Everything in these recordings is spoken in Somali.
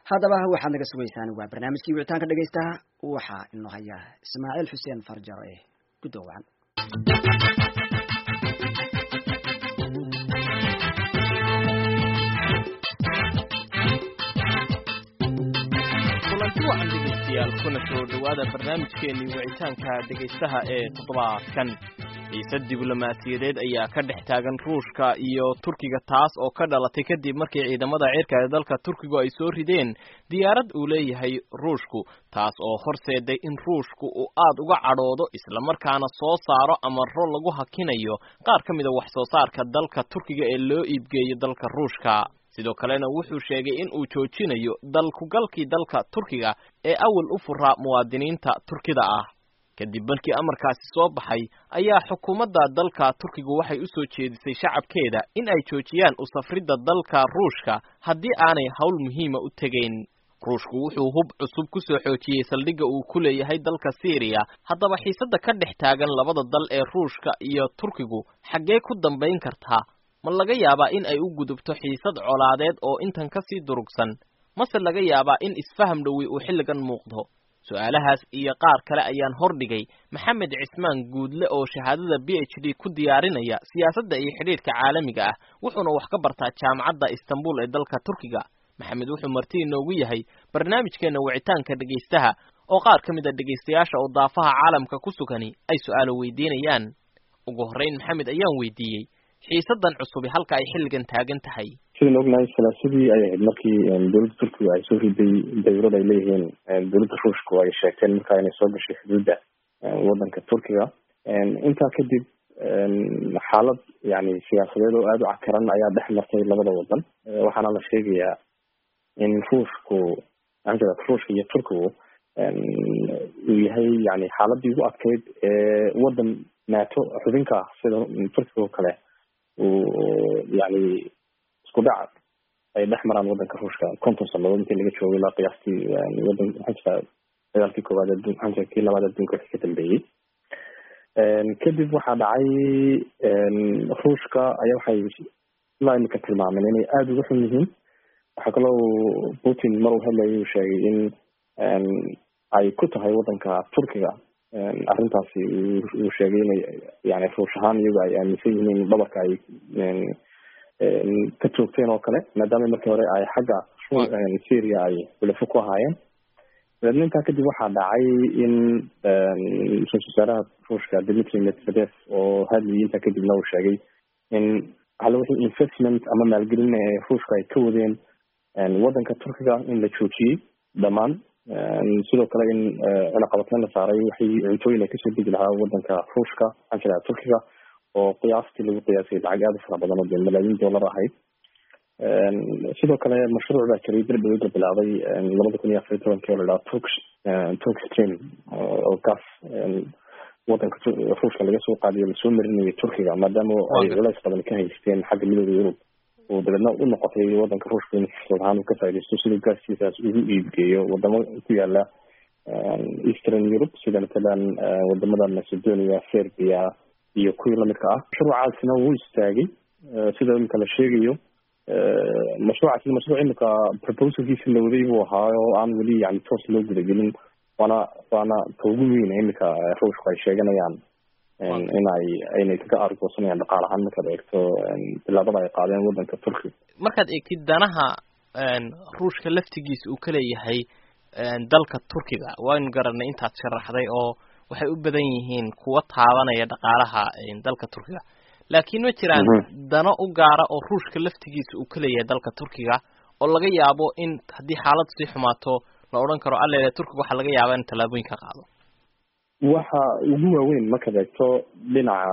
haddaba waxaad naga sugaysaan waa barnaamijkii wicitaanka dhegaystaha waxaa inoo haya ismaaciil xuseen farjaro ee gudoowan kulanti wacan dhegaystayaal kuna soo dhowaada barnaamijkeenii wicitaanka dhegaystaha ee toddobaadkan xiise diblomaasiyadeed ayaa ka dhex taagan ruushka iyo turkiga taas oo ka dhalatay kadib markii ciidamada cirka ee dalka turkigu ay soo rideen diyaarad uu leeyahay ruushku taas oo horseeday in ruushku uu aad uga cadhoodo islamarkaana soo saaro amaro lagu hakinayo qaar ka mida wax soo saarka dalka turkiga ee loo iibgeeyo dalka ruushka sidoo kalena wuxuu sheegay in uu joojinayo dalkugalkii dalka turkiga ee awal u furaa muwaadiniinta turkida ah kadib markii amarkaasi soo baxay ayaa xukuumadda dalka turkigu waxay u soo jeedisay shacabkeeda in ay joojiyaan u safridda dalka ruushka haddii aanay howl muhiima u tegayn ruushku wuxuu hub cusub ku soo xoojiyey saldhigga uu ku leeyahay dalka syriya haddaba xiisadda ka dhex taagan labada dal ee ruushka iyo turkigu xaggee ku dambayn kartaa ma laga yaabaa in ay u gudubto xiisad colaadeed oo intan ka sii durugsan mase laga yaabaa in isfaham dhowi uu xilligan muuqdo su-aalahaas iyo qaar kale ayaan hordhigay maxamed cismaan guudle oo shahaadada b h d ku diyaarinaya siyaasadda iyo xidhiidhka caalamiga ah wuxuuna wax ka bartaa jaamacadda istanbul ee dalka turkiga maxamed wuxuu marti inoogu yahay barnaamijkeena wicitaanka dhegaystaha oo qaar ka mid a dhegaystayaasha oo daafaha caalamka ku sugani ay su-aalo weydiinayaan ugu horreyn maxamed ayaan weydiiyey xiisadan cusubi halka ay xilligan taagan tahay sidaan ognahay salaasadii ay ahayd markii dowladda turkiga ay soo riday dawlad ay leeyihiin dowladda ruushku ay sheegteen markaa inay soo gashay xuduudda wadanka turkiga intaa kadib xaalad yani siyaasadeed oo aada u cakaran ayaa dhex martay labada wadan waxaana la sheegayaa in ruushku anjada ruushka iyo turkigu uu yahay yani xaaladii ugu adkeyd ee wadan nato xubinka ah sida turkiga oo kale uu yani isku dhac ay dhex maraan wadanka ruushka konton sanadood intii laga joogay ilaa qiyaastii wadan maxaa jirta dagaalkii koowaad adduun maxaa jirta kii labaad adduunka wixii ka dambeeyey kadib waxaa dhacay ruushka ayaa waxay ilaa imika tilmaameen inay aada uga xun yihiin waxaa kaloo putin mar uu hadlayay uu sheegay in ay ku tahay wadanka turkiga arrintaasi uu sheegay inay yani ruush ahaan iyagu ay aaminsan yihiin in dhabarka ay ka joogteen oo kale maadaama markii hore ay xagga syria ay xulafo ku ahaayeen dabeedna intaa kadib waxaa dhacay in ra-isul wasaaraha ruushka dmitry medvedev oo hadlayay intaa kadibna uu sheegay in alla wixii investment ama maalgelin ee ruushka ay ka wadeen wadanka turkiga in la joojiyey dhammaan sidoo kale in cunaqabateyn la saaray waxay cuntooyin ay kasoo degi lahaa wadanka ruushka maxaan jiraa turkiga oo qiyaastii lagu qiyaasay lacag aada u fara badan oo dee malaayiin dollar ahayd sidoo kale mashruuc baa jiray bir dhaweyd la bilaabay labada kun iyo afar iyo tobankii oo la dhaha turk turk stream oo gas wadanka ruushka laga soo qaadiyo lasoo marinayay turkiga maadaama ay culays badan ka haysteen xagga midooda yurub oo dabeedna u noqotay wadanka ruushka in fursad ahaan uu ka faaidaysto siduu gaaskiisaas ugu iibgeeyo wadamo ku yaala eastern europe sida matalan wadamada macedonia serbia iyo kuwii lamidka ah mashruucaasina wuu istaagay sida imika la sheegayo mashruucaasi mashruuc imika proposalkiisi la waday buu ahaa oo aan weli yani toos loo gudagelin waana waana ka ugu weyna imika ruushku ay sheeganayaan in ay aynay kaga argoosanayaan dhaqaal ahaan markaad eegto bilaabada ay qaadeen wadanka turkiga markaad eegtid danaha ruushka laftigiisa uu ka leeyahay dalka turkiga waynu garanay intaad sharaxday oo waxay u badan yihiin kuwa taabanaya dhaqaalaha dalka turkiga laakiin ma jiraan dano u gaara oo ruushka laftigiisa uu ka leeyahay dalka turkiga oo laga yaabo in haddii xaalad sii xumaato la odhan karo allele turkiga waxaa laga yaabaa in tallaabooyin ka qaado waxa ugu waaweyn markaad eegto dhinaca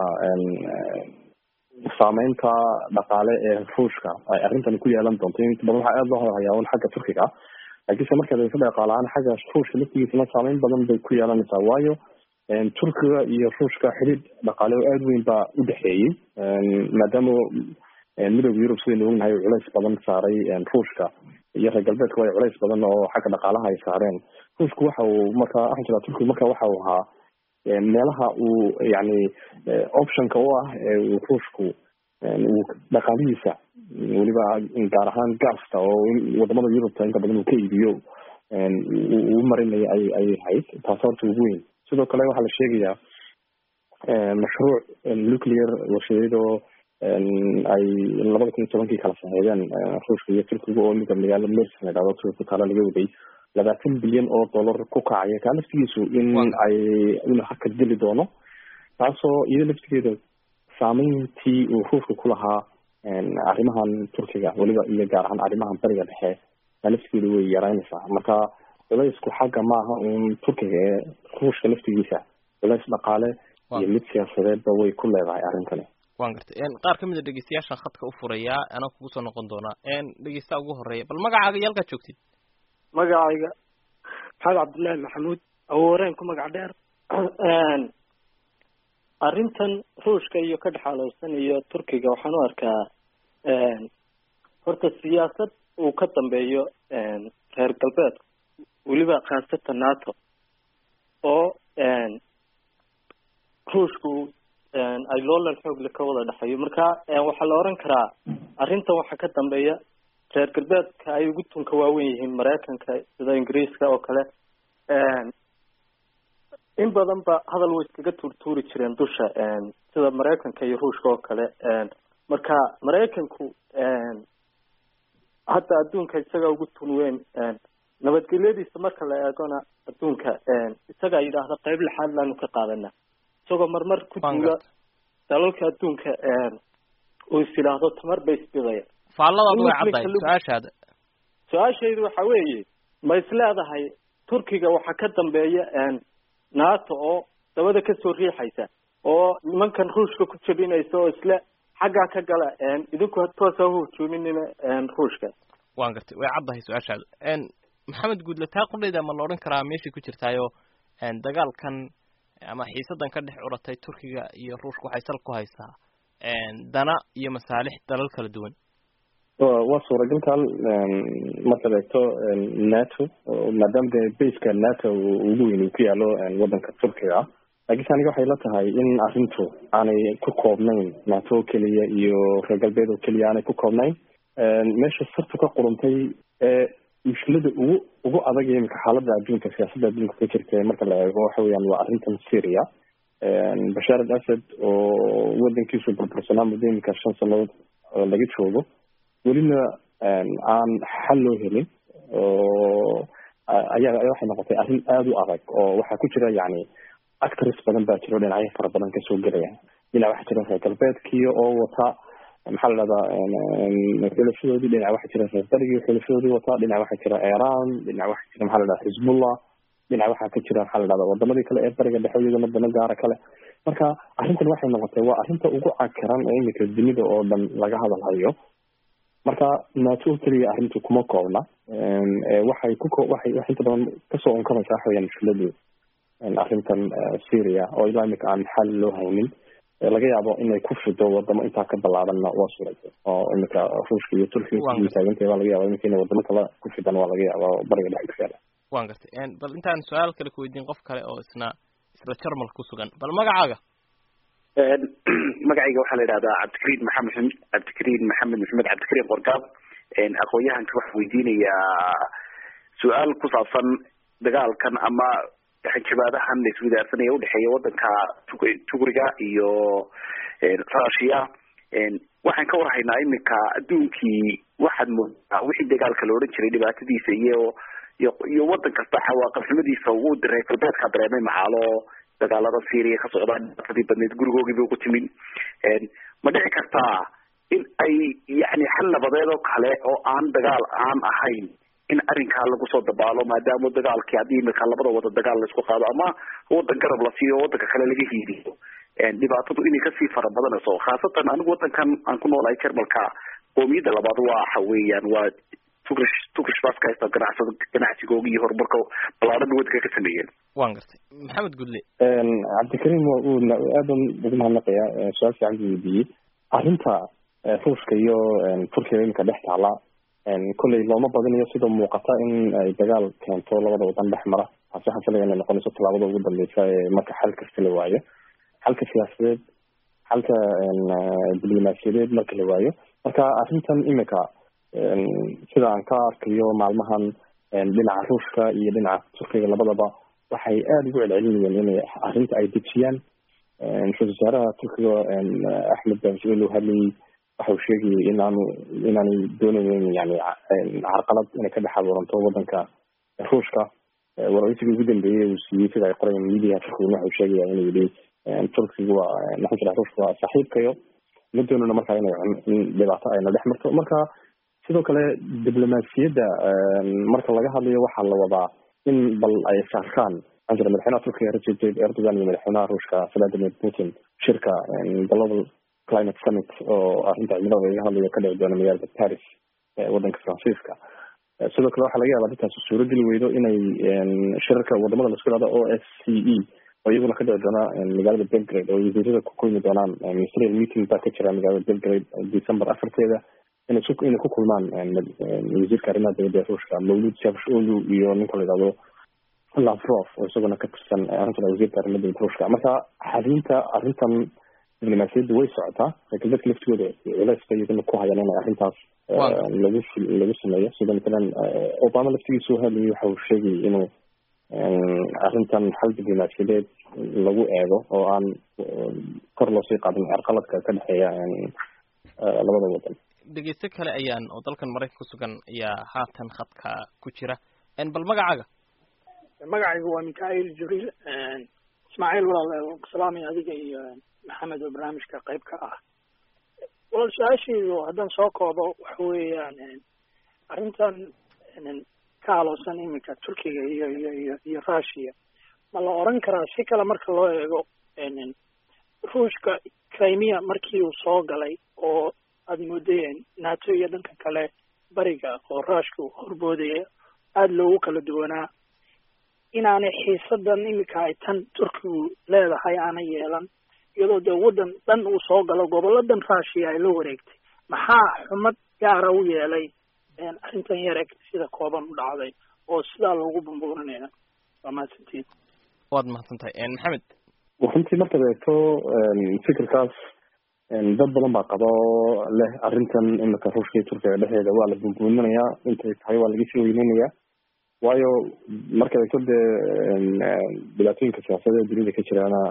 saameynta dhaqaale ee ruushka ay arrintan ku yeelan doonto inta badan waxaa aada loo hohayaa un xagga turkiga laakiinse markaad eegto dhaqaale ahaan xagga ruushka laftigiisana saameyn badan bay ku yeelanaysaa waayo turkiga iyo ruushka xidhiidh dhaqaale oo aada weyn baa u dhexeeyey maadaama midooda yurub sidaynu ognahay culays badan saaray ruushka iyo reer galbeedka way culays badan oo xagga dhaqaalaha ay saareen ruushku waxa uu markaa waxaan jiraa turkiga marka waxa uu ahaa meelaha uu yani optionka u ah ee uu ruushku uu dhaqaalihiisa weliba gaar ahaan gaasta oo wadamada yurubta inta badan uu ka iibiyo uu marinaya ay ayay ahayd taas horta ugu weyn sidoo kale waxaa la sheegayaa mashruuc nuclear warshadeedoo ay labada kun iyo tobankii kala saxeedeen ruushka iyo turkiga oo mida magaalo mers la dhahdo turkiga ku taala laga waday labaatan bilyan oo dollar ku kacaya kaa laftigiisu in ay inuu hakad geli doono taasoo iyada laftigeeda saameyntii uu ruushka ku lahaa arrimahan turkiga weliba iyo gaar ahaan arrimahan bariga dhexe kaa laftigeeda way yaraynaysaa marka culaysku xagga maaha un turkiga ee ruushka laftigiisa culays dhaqaale iyo mid siyaasadeedba way ku leedahay arrintani wan gartay qaar kamid a dhegeystayaashan khadka u furayaa anaa kugu soo noqon doonaa dhegeysta ugu horeeya bal magacaaga iyo halkaad joogtid magacayga maxamed cabdullaahi maxamuud awooreen ku magac dheer arrintan ruushka iyo ka dhexaalowsan iyo turkiga waxaan u arkaa horta siyaasad uu ka dambeeyo reer galbeedka weliba khaasatan nato oo ruushku ay loolan xoogle ka wada dhexeeyo marka waxaa la oran karaa arrintan waxaa ka dambeeya reer galbeedka ay ugu tunka waawen yihiin maraykanka sida ingiriiska oo kale in badan ba hadal way iskaga tuurtuuri jireen dusha sida maraykanka iyo ruushka oo kale marka maraykanku hadda adduunka isaga ugu tun weyn nabadgelyadiisa marka la eegona adduunka isagaa yidhaahda qayb lixaad laanu ka qaadana isagoo marmar ku duula dalalka adduunka uu is yidhaahdo tamar bay isbidaya faalladaadu way caddahay su-aashaada su-aashaydu waxa weeye ma is leedahay turkiga waxaa ka dambeeya nato oo dabada kasoo riixaysa oo nimankan ruushka ku jabinaysa oo isle xaggaa ka gala idinku toosa uhujuuminina ruushka wan gartay way caddahay su-aashaada maxamed guudle taa qudhayda ma la odhan karaa meeshay ku jirtaayo dagaalkan ama xiisadan ka dhex curatay turkiga iyo ruushka waxay sal ku haysaa dana iyo masaalix dalal kala duwan waa suuragalkan markaad eegto nato maadaama dee baska nato ugu weyn uu ku yaalo wadanka turkiga ah laakiinse aniga waxay la tahay in arrintu aanay ku koobnayn nato oo keliya iyo reer galbeed oo keliya aanay ku koobnayn meesha sartu ka quruntay ee mushkilada ugu ugu adag ee imika xaaladda adduunka siyaasadda adduunka ka jirta marka la eego waxa weeyaan waa arrintan syria bashaar al asad oo wadankiisu burbursanaa muddo imika shan sanadood laga joogo welina aan xal loo helin oo ayaa waxay noqotay arrin aada u adag oo waxaa ku jira yani actors badan baa jiro dhinacyo fara badan kasoo gelaya dhinac waxaa jira reer galbeedkii oo wata maxaa la dhahdaa xulafadoodii dhinac waxaa jira reer darigii xulafadoodii wata dhinac waxaa jira iran dhinac waxaa jira maxaa la dhahda xizbullah dhinac waxaa ka jira maxaa la dhahda wadamadii kale ee bariga dhexe iyagana dano gaara kale marka arrintan waxay noqotay waa arrinta ugu cakaran ee imika dunida oo dhan laga hadalhayo marka nato oo keliya arrintu kuma koobna waxay ku waxay wax inta badan kasoo unkanaysa waxa weyaan mushkiladu arrintan syria oo ilaa imika aan xal loo haynin laga yaabo inay ku fido wadamo intaa ka ballaaranna waa suuragel oo imika ruushka iyo turkiga taagantay waa laga yaba imika inay wadamo kale ku fidan waa laga yaaba bariga dhexe ku yaala wan gartay bal intaan su-aal kale kuweydiin qof kale oo isna isla jarmal ku sugan bal magacaaga magacayga waxaa la yidhahdaa cabdikariin maxamed cabdikariin maxamed maxamed cabdikariin qorgaab aqoon-yahanka waxaa weydiinayaa su-aal ku saabsan dagaalkan ama xanjabaadahan la iswadaarsanaya udhexeeya wadanka tugriga iyo russia waxaan ka warhaynaa imika adduunkii waxaad moodaa wixii dagaalka la odhan jiray dhibaatadiisa iyo iyo iyo wadan kasta cawaaqabxumadiisa uu reer galbeedka dareemay macaalo dagaalada syria ka socdaa dhibaatadii badneyd gurigoogiiba ku timin ma dhici kartaa in ay yani xal nabadeed oo kale oo aan dagaal aan ahayn in arrinkaa lagu soo dabaalo maadaama dagaalkii haddii imika labada wada dagaal laisku qaado ama wadan garab la siiyo wadanka kale laga hiiliyo dhibaatadu inay kasii fara badanayso khaasatan anigu wadankan aan ku noolahay jarmalka qoomiyadda labaad waxa weeyaan waa tugrish tugrish baska haysta ganacsada ganacsigooga iyo horumarka ballaaran wadanka ka sameeyeen wan gartay maxamed gudle cabdikariim aadan ugu mahadnaqaya su-aal fiican buu weydiiyey arrinta ruushka iyo turkiga imika dhex taala kolley looma badinayo sida muuqata in ay dagaal keento labada wadan dhex mara taasi waxaan filaya inay noqonayso tallaabada ugu dambeysa ee marka xal kasta la waayo xalka siyaasadeed xalka diblomaasiyadeed marka la waayo marka arrintan imika sida aan ka arkayo maalmahan dhinaca ruushka iyo dhinaca turkiga labadaba waxay aada ugu celcelinayeen inay arrinta ay dejiyaan ra-isul wasaaraha turkiga axmed daafjeel uu hadlayay waxa uu sheegayay inaanu inaanay doonaynin yani carqalad inay ka dhex abuuranto wadanka ruushka waraysigii ugu dambeeyey uu siiyey sida ay qorayeen miidiyaha turkiga waxa uu sheegaya inuu yidhi turkiga waa maxaa jira ruushka waa saaxiibkayo ma doonana marka inay in dhibaato ayna dhex marto marka sidoo kale diblomaasiyadda marka laga hadlayo waxaa la wadaa in bal ay saarkaan maxaa jira madaxweynaha turkiga recep tayyip erdogan iyo madaxweynaha ruushka vladimir putin shirka global climate summit oo arrinta cimilada laga hadlayo ka dhici doona magaalada paris wadanka faransiiska sidoo kale waxaa laga yaabaa dadkaas suurogeli weydo inay shirarka wadamada laisku ihahdo o s c e oo iyaguna ka dhici doona magaalada belgrade oo wasiirada ku kulmi doonaan ministerial meeting baa ka jira magaalada belgrade december afarteeda inay su inay ku kulmaan wasiirka arrimaha dibadda ee ruushka mawlud javsholu iyo ninka la yidhahdo lavrov oo isaguna ka tirsan arrintan wasiirka arrimaha dibadda ruushka marka xalinta arrintan diblomaasiyadda way socotaa laakiin dadka laftigooda culays bay iyaguna ku hayaan inay arrintaas lagu lagu sameeyo sida matalan obama laftigiisu hadlayay waxa uu sheegayay inuu arrintan xal diblomaasiyadeed lagu eego oo aan kor loosii qaadin carqaladka ka dhexeeya labada wadan dhegeysto kale ayaan oo dalkan maraykan ku sugan ayaa haatan khadka ku jira bal magacaaga magacaygu waa mikail jibriil ismaaciil walaal salaamay adiga iyo maxamed oo barnaamijka qayb ka ah walaal su-aashaydu haddaan soo koobo waxa weeyaan arrintan ka haloosan iminka turkiga iyo iyo iyo iyo russia ma la oran karaa si kale marka loo eego ruushka crimea markii uu soo galay oo aada moodayeen nato iyo dhanka kale bariga oo ruushka uu horboodaya aada loogu kala duwanaa inaanay xiisadan iminka ay tan turkigu leedahay aanay yeelan iyadoo dee waddan dhan uu soo galo goboladan russia ay la wareegtay maxaa xumad gaara u yeelay arrintan yareg sida kooban u dhacday oo sidaa loogu bumbuurinaya waa mahadsantiin waad mahadsantahay maxamed runtii markaad eegto fikirkaas dad badan baa qaba oo leh arrintan imika ruushka iyo turkiga dhexdeeda waa la bumbuuminayaa intay tahay waa laga sii weyneynayaa waayo markaad eegto dee dhibaatooyinka siyaasadeed dunida ka jiraana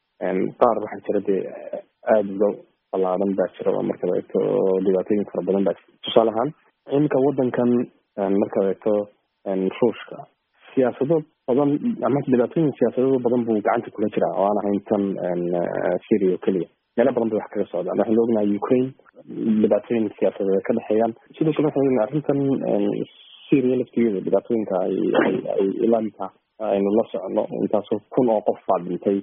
qaar waxaa jira dee aada uga ballaadan baa jira markaad eegto dhibaatooyin fara badan baa tusaale ahaan imika wadankan markaad eegto ruushka siyaasado badan ama dhibaatooyin siyaasadado badan buu gacanta kula jiraa oo aan ahayn tan syria oo keliya meelo badan bay wax kaga socdaan waxaan ognahay ukraine dhibaatooyin siyaasadeed ka dhexeeyaan sidoo kale waxaan ognahay arrintan syria laftigeeda dhibaatooyinka ay ay ilaamka aynu la socono intaasoo kun oo qof baa dhintay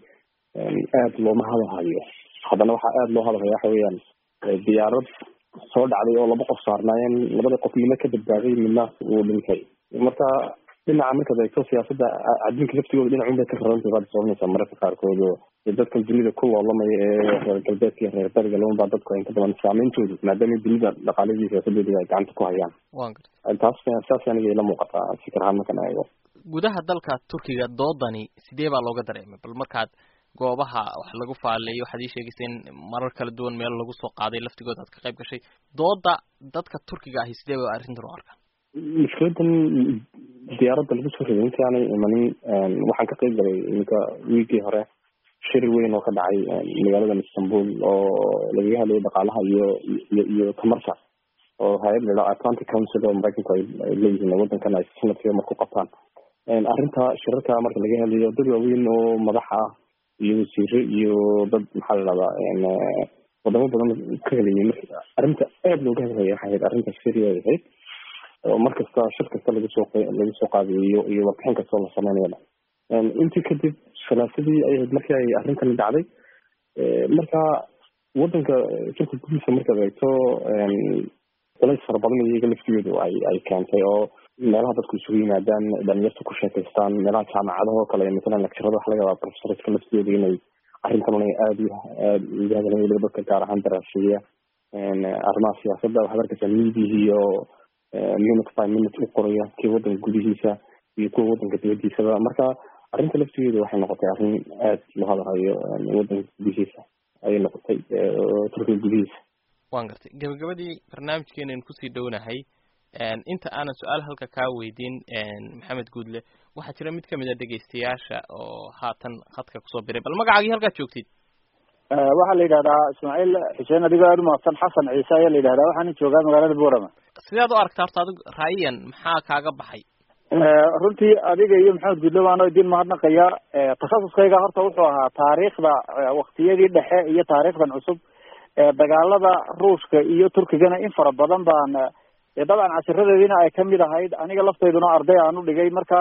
aada looma hadalhayo haddana waxaa aada loo hadalhaya waxa weeyaan diyaarad soo dhacday oo laba qof saarnaayeen labada qof midna ka badbaaday midna uu dhintay marka dhinaca markaad eegto siyaasadda adduunka laftigooda dhinacun bay ka rarantay baad soconaysaa mararka qaarkood oo dadkan dunida ku loolamaya ee reer galbeedka iyo reer bariga labanbaa dadku inta badan saameyntoodu maadaama dunida dhaqaaladii siyaasadeedii ay gacanta ku hayaan wan garta taas saas aniga ila muuqataa fikir ahaan markaan eego gudaha dalka turkiga doodani sidee baa looga dareemay bal markaad goobaha wax lagu faaleeyo waxaad ii sheegaysa in marar kala duwan meel lagu soo qaaday laftigooda aad ka qayb gashay dooda dadka turkiga ahi sidee ba arrintan u arkaan mushkiladan diyaaradda lagu soo riday intii aanay imanin waxaan ka qayb galay iminka wiigii hore shir weyn oo ka dhacay magaaladan istanbul oo lagaga hadlayay dhaqaalaha iyo iyo iyo tamarta oo hay-ad la atlantic council oo maraykanku ay leeyihiin wadankan ay sanadkiiba marku qabtaan arrinta shirarka marka laga hadlayo dad waaweyn oo madax ah iyo wasiire iyo dad maxaa la dhahdaa wadamo badan ka helayay marka arrinta aada looga hadlaya waxay ahayd arrinta syria ay ahayd oo mar kasta shir kasta lagu soo lagu soo qaadayo iyo warbixin kastoo la sameynayaba intii kadib salaasadii ay ahayd markii ay arrintani dhacday marka wadanka turka gudihiisa markaad eegto culays fara badan iyaga laftigoodu ay ay keentay oo meelaha dadku isugu yimaadaan dhalinyarta ku sheekaystaan meelaha jaamacadaha oo kale matalan lecturada waxa laga yaabaa professorska laftooda inay arrintan una aada aada uga hadlayan weliba dadka gaar ahaan daraaseeya arrimaha siyaasadda waxaad arkaysaa miidihii iyo minute by minute u qoraya kii wadanka gudihiisa iyo kuwa wadanka dibadiisaba marka arrinta laftigeeda waxay noqotay arrin aada loo hadalhayo wadanka gudihiisa ayay noqotay turkiga gudihiisa waan gartay gabagabadii barnaamijkeenan kusii dhownahay inta aanan su-aal halka kaa weydiin maxamed guudle waxaa jira mid kamid a dhegaystayaasha oo haatan khadka kusoo biray bal magacaagii halkaad joogtid waxaa la yidhahdaa ismaaciil xuseen adigoo aada umahadsan xasan ciise ayaa la yidhahdaa waxaana joogaa magaalada boorama sidaad u aragta horta adig raayiyan maxaa kaaga baxay runtii adiga iyo maxamed guudle waano idin mahadnaqaya takhasuskayga horta wuxuu ahaa taariikhda waktiyadii dhexe iyo taariikhdan cusub dagaalada ruushka iyo turkigana in fara badan baan dabcan cashiradeediina ay kamid ahayd aniga laftayduna arday aan u dhigay marka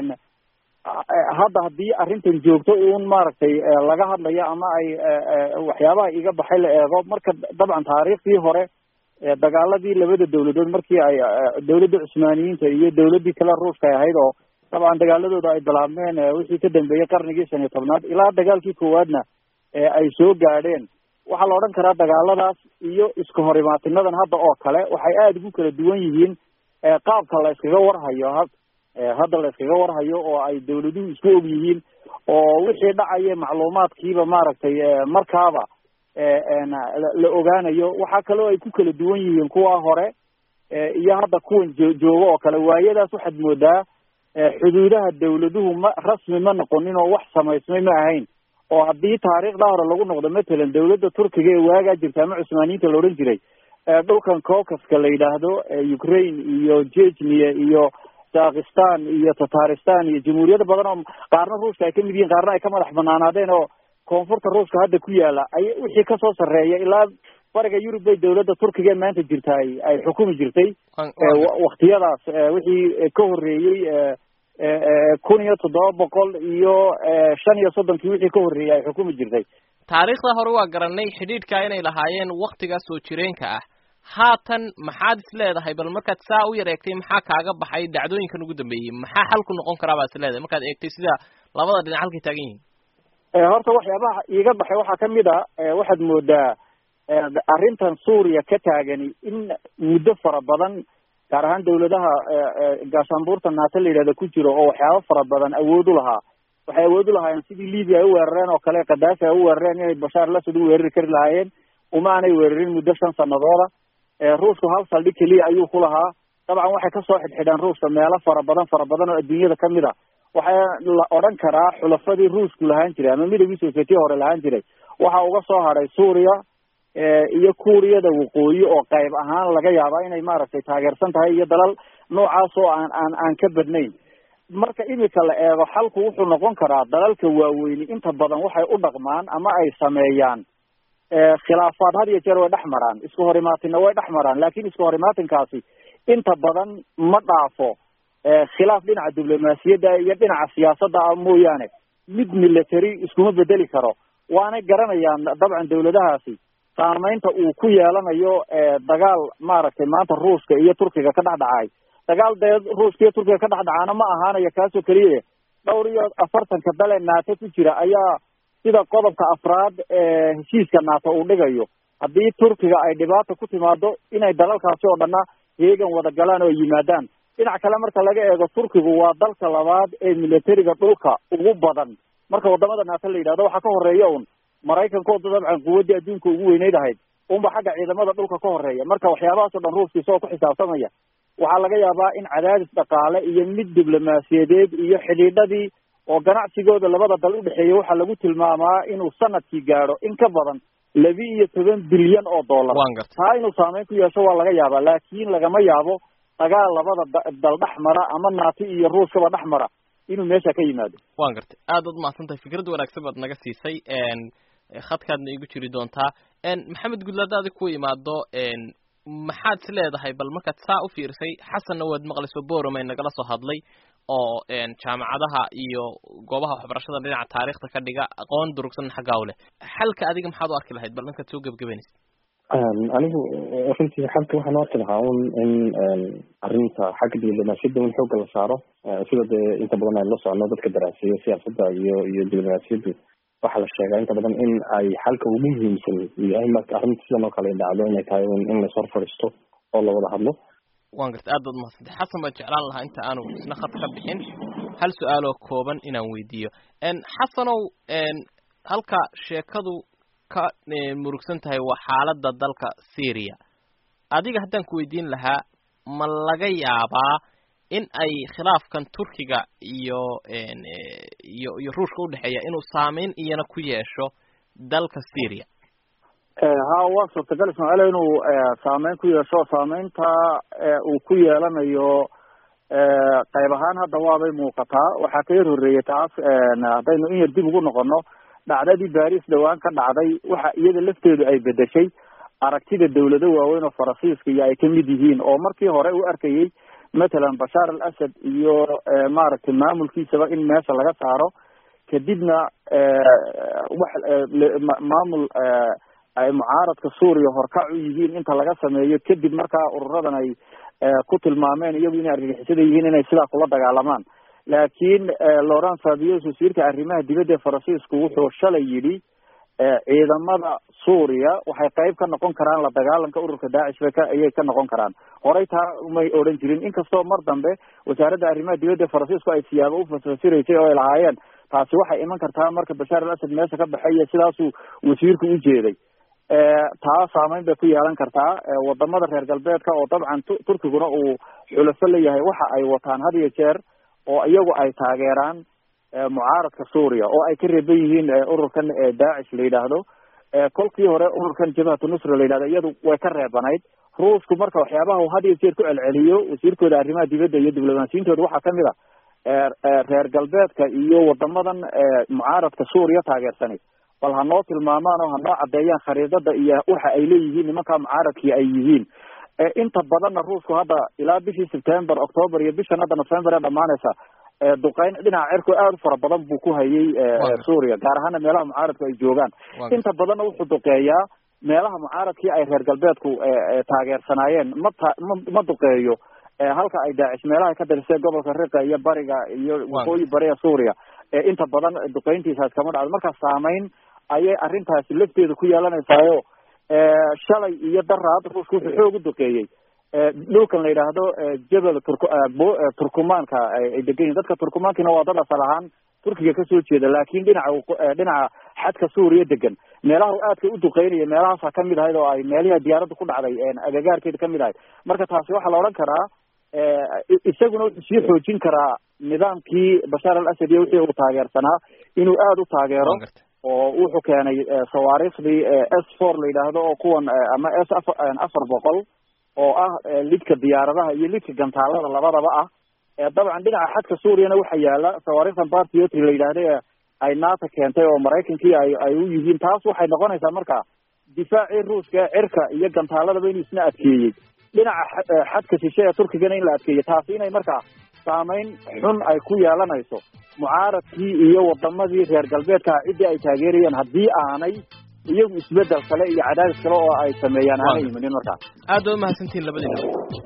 hadda haddii arrintan joogto uun maaragtay laga hadlayo ama ay waxyaabaha iga baxay la eego marka dabcan taariikhdii hore dagaaladii labada dawladood markii ay dawladda cusmaaniyiinta iyo dawladdii kale ruushka ay ahayd oo dabcan dagaaladooda ay bilaabmeen wixii ka dambeeyey qarnigii shan iyo tobnaad ilaa dagaalkii koowaadna ay soo gaadheen waxaa la odhan karaa dagaaladaas iyo iska horimaatinadan hadda oo kale waxay aada ugu kala duwan yihiin qaabka la iskaga warhayo hadda la iskaga warhayo oo ay dawladuhu isku og yihiin oo wixii dhacaya macluumaadkiiba maaragtay markaaba la ogaanayo waxaa kaloo ay ku kala duwan yihiin kuwa hore iyo hadda kuwan joogo oo kale waayadaas waxaad moodaa xuduudaha dawladuhu ma rasmi ma noqonin oo wax samaysmay ma ahayn oo haddii taariikhda hore lagu noqdo matalan dawladda turkiga ee waagaa jirta ama cusmaaniyiinta la odhan jiray dhulkan caucaska la yidhaahdo ukraine iyo jejnia iyo dakistan iyo tataristan iyo jamhuuriyado badan oo qaarna ruushka ay kamid yihiin qaarna ay ka madax banaanaadeen oo koonfurta ruushka hadda ku yaala ay wixii kasoo sarreeya ilaa bariga yurub bay dawladda turkiga ee maanta jirta ay ay xukumi jirtay waktiyadaas wixii ka horreeyey kun iyo toddoba boqol iyo shan iyo soddonkii wixii ka horreeyay ay xukumi jirtay taariikhda hore waa garanay xidhiidhka inay lahaayeen waktigaas soo jireenka ah haatan maxaad is leedahay bal markaad saa u yar eegtay maxaa kaaga baxay dhacdooyinkan ugu dambeeyey maxaa xal ku noqon karaa baad is leedahay markaad eegtay sida labada dhinac halkay taagan yihiin horta waxyaabaha iiga baxay waxaa kamid a waxaad moodaa arrintan suuriya ka taagani in muddo fara badan gaar ahaan dawladaha gaashaanbuurta naata la yidhahda ku jiro oo waxyaaba fara badan awood u lahaa waxay awood u lahaayeen sidii libya ay u weerareen oo kale kadaafi ay u weerareen inay bashaar lasad u weerari kari lahaayeen uma aanay weerarin muddo shan sanadooda ruushku hal saldhig keliya ayuu ku lahaa dabcan waxay kasoo xidhxidheen ruushka meelo fara badan fara badan oo adduunyada kamid a waxaa la odhan karaa xulafadii ruushku lahaan jiray ama midowgii sovietiya hore lahaan jiray waxa uga soo hadhay suuriya iyo kuuriyada waqooyi oo qayb ahaan laga yaabaa inay maaragtay taageersan tahay iyo dalal noocaas oo aan aan aan ka badnayn marka imika la eego xalku wuxuu noqon karaa dalalka waaweyni inta badan waxay u dhaqmaan ama ay sameeyaan khilaafaad had iyo jeer way dhex maraan isku horimaatinna way dhex maraan laakin isku horimaatinkaasi inta badan ma dhaafo khilaaf dhinaca diblomaasiyadda iyo dhinaca siyaasadda ah mooyaane mid military iskuma bedeli karo waanay garanayaan dabcan dawladahaasi saameynta uu ku yeelanayo dagaal maaragtay maanta ruushka iyo turkiga ka dhex dhacay dagaal dee ruushka iyo turkiga ka dhex dhacaana ma ahaanayo kaasoo keliya dhowr iyo afartanka dale naato ku jira ayaa sida qodobka afraad ee heshiiska naato uu dhigayo haddii turkiga ay dhibaata ku timaado inay dalalkaasi oo dhanna heegan wada galaan oo yimaadaan dhinac kale marka laga eego turkigu waa dalka labaad ee militariga dhulka ugu badan marka wadamada naato la yidhahdo waxaa ka horeeya un maraykankooda dabcan quwaddii adduunka ugu weyneyd ahayd unba xagga ciidamada dhulka ka horeeya marka waxyaabahaas o dhan ruushka isagoo ku xisaabtamaya waxaa laga yaabaa in cadaadis dhaqaale iyo mid diblomaasiyadeed iyo xidhiidhadii oo ganacsigooda labada dal udhexeeya waxaa lagu tilmaamaa inuu sanadkii gaadho in ka badan labi iyo toban bilyan oo dollar taa inuu saameyn ku yeesho waa laga yaabaa laakin lagama yaabo dagaal labada dal dhex mara ama naati iyo ruushkaba dhex mara inuu meesha ka yimaado wan gartay aad ad mahadsan tahay fikrad wanaagsan baad naga siisay khadkaadna igu jiri doontaa maxamed gudlaada adig ku imaado maxaad is leedahay bal markaad saa u fiirsay xasanna waad maqlayso boromay nagala soo hadlay oo jaamacadaha iyo goobaha waxbarashada dhinaca taariikhda ka dhiga aqoon durugsan xaggaa u leh xalka adiga maxaad u arki lahayd bal markaad soo gebgabanaysa anigu runtii xalka waxaan u arki lahaa un in arrinta xagga diblomaasiyadda in xoogga la saaro sida dee inta badan aynu la socono dadka daraaseeyo siyaasadda iyo iyo diblomaasiyaddu waxaa la sheegaa inta badan in ay xalka ugu muhiimsan uu yahay marka arrinta sidan oo kale ay dhacdo inay tahay in la ishor fadhiisto oo la wada hadlo wan garta aad baad mahadsantay xasan baan jeclaan lahaa inta aanu isna khad ka bixin hal su-aaloo kooban inaan weydiiyo xasanow halka sheekadu ka murugsan tahay waa xaaladda dalka syria adiga haddaan ku weydiin lahaa ma laga yaabaa in ay khilaafkan turkiga iyo iyo iyo ruushka udhexeeya inuu saameyn iyana ku yeesho dalka syria ha waa suurtagal ismaaciil inuu saameyn ku yeesho saameynta uu ku yeelanayo qayb ahaan hadda waabay muuqataa waxaa ka yar horreeyay taas haddaynu in yar dib ugu noqono dhacdadii baris dhawaan ka dhacday waxa iyada lafteedu ay bedeshay aragtida dawlado waaweyn oo faransiiska iyo ay kamid yihiin oo markii hore u arkayay matalan bashaar al asad iyo maaragtay maamulkiisaba in meesha laga saaro kadibna wax maamul ay mucaaradka suuriya horkac u yihiin inta laga sameeyo kadib markaa ururadan ay ku tilmaameen iyagu inay argagixisada yihiin inay sidaa kula dagaalamaan laakiin laurent fabius wasiirka arrimaha dibadda ee faransiisku wuxuu shalay yidhi ciidamada suuriya waxay qayb ka noqon karaan la dagaalanka ururka daacish bay ka ayay ka noqon karaan horey taa umay odhan jirin inkastoo mar dambe wasaaradda arrimaha dibadda ee faransiisku ay siyaabo u fasfasiraysay oo ay lahaayeen taasi waxay iman kartaa marka bashaar al asad meesha ka baxay iyo sidaasuu wasiirku u jeeday taa saameyn bay ku yeelan kartaa wadamada reer galbeedka oo dabcan turkiguna uu xulafo leeyahay waxa ay wataan had iyo jeer oo iyagu ay taageeraan mucaaradka suuriya oo ay ka reeban yihiin ururkan daacish la yidhaahdo kolkii hore ururkan jabhatu nusra la yidhahdo iyadu way ka reebanayd ruushku marka waxyaabaha uu had iyo jeer ku celceliyo wasiirkooda arrimaha dibadda iyo diblomaasiyintooda waxaa kamid a reer galbeedka iyo wadamadan mucaaradka suuriya taageersanay bal ha noo tilmaamaan oo ha noo caddeeyaan khariidada iyo waxa ay leeyihiin nimankaa mucaaradkii ay yihiin inta badanna ruushku hadda ilaa bishii september october iyo bishan hadda november ee dhamaanaysa duqeyn dhinaca cirku aada u fara badan buu ku hayay suuriya gaar ahaana meelaha mucaaradku ay joogaan inta badanna wuxuu duqeeyaa meelaha mucaaradkii ay reer galbeedku taageersanaayeen mata ma ma duqeeyo halka ay daacish meelaha ka darisay gobolka riqa iyo bariga iyo waqooyi bariga suuriya inta badan duqeyntiisaas kama dhacdo marka saameyn ayay arrintaasi lafteeda ku yeelanaysaayo shalay iyo daraad ruushka wuxuu xoog u duqeeyey dhulkan la yidhaahdo jebel turk turkumaanka ay degan yihin dadka turkumaankiina waa dad asal ahaan turkiga kasoo jeeda laakiin dhinaca dhinaca xadka suuriya degan meelaha u aadka u duqeynaya meelahaasa kamid ahayd oo ay meelihii diyaaradda ku dhacday agagaarkeeda kamid ahayd marka taasi waxaa la odhan karaa isaguna wuxuu sii xoojin karaa nidaamkii bashaar al asad iyo wixii uu taageersanaa inuu aada u taageero oo wuxuu keenay sawaariikhdii s four la yidhaahdo oo kuwan ama s afar boqol oo ah lidka diyaaradaha iyo lidka gantaalada labadaba ah dabcan dhinaca xadka suuriyana waxa yaala sawaariikhdan bartiotry la yidhaahda ay nato keentay oo maraykankii ay ay u yihiin taas waxay noqonaysaa marka difaacii ruushka cirka iyo gantaaladaba inuu isna adkeeyey dhinaca xadka shishe ee turkigana in la adkeeyey taasi inay markaa saameyn xun ay ku yeelanayso mucaaradkii iyo wadamadii reer galbeedka ciddii ay taageerayeen haddii aanay iyagu isbedel kale iyo cadaadis kale oo ay sameeyaan aanay yiminin markaa aad waa umahadsantihin labadiina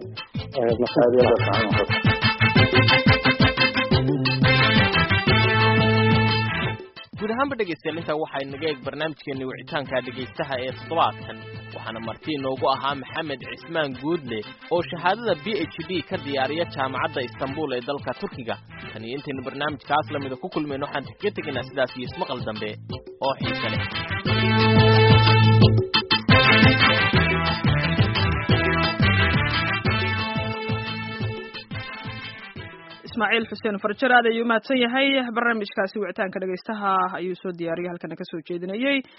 guud ahaanba dhegaystayaal intaa waxaa inaga eeg barnaamijkeeni wicitaanka dhegaystaha ee toddobaadkan waxaana marti inoogu ahaa maxamed cismaan guudle oo shahaadada b h d ka diyaariya jaamacadda istanbul ee dalka turkiga tan iyo intaynu barnaamijkaas lamida ku kulmayno waxaan kaga tegaynaa sidaas iyo ismaqal dambe oo xiise leh ismaaciil xuseen farjar aad ayuu mahadsan yahay barnaamijkaasi wicitaanka dhegaystaha ayuu soo diyaariyay halkana ka soo jeedinayey